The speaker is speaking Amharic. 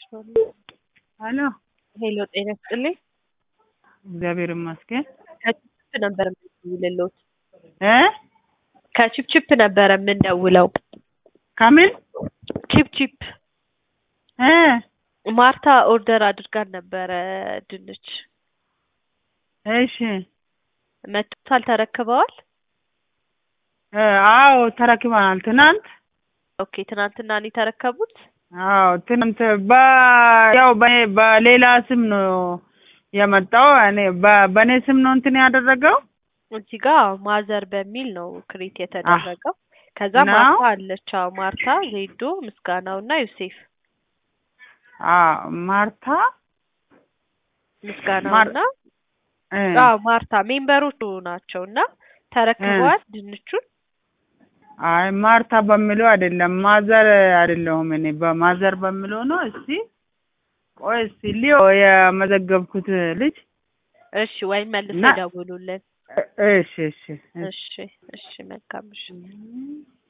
ሄሎ ሄሎ ጤና ይስጥልኝ። እግዚአብሔር ይመስገን ከችፕችፕ ነበር የምንደውልልዎት። እ ከችፕችፕ ነበረ የምንደውለው። ከምን ችፕችፕ እ ማርታ ኦርደር አድርጋን ነበረ ድንች እሺ መጥቷል፣ ተረክበዋል። እ አዎ ተረክበናል። ትናንት ኦኬ ትናንትና ነው የተረከቡት። አዎ ትናንት በ ያው በኔ በሌላ ስም ነው የመጣው። እኔ በ- በእኔ ስም ነው እንትን ያደረገው። እዚህ ጋር ማዘር በሚል ነው ክሬት የተደረገው። ከዛ ነው? ማርታ አለች። አዎ ማርታ፣ ዜዶ፣ ምስጋናው እና ዮሴፍ አዎ ማርታ ምስጋናው ማር- እና እ አዎ ማርታ ሜምበሮቹ ናቸው እና ተረክበዋል ድንቹን። አይ ማርታ በሚለው አይደለም፣ ማዘር አይደለሁም እኔ በማዘር በሚለው ነው። እስቲ ቆይ እስቲ ሊዮ የመዘገብኩት ልጅ እሺ ወይም መልሰው እና- ይደውሉልን። እ- እሺ እሺ እሺ እሺ እሺ መልካም እሺ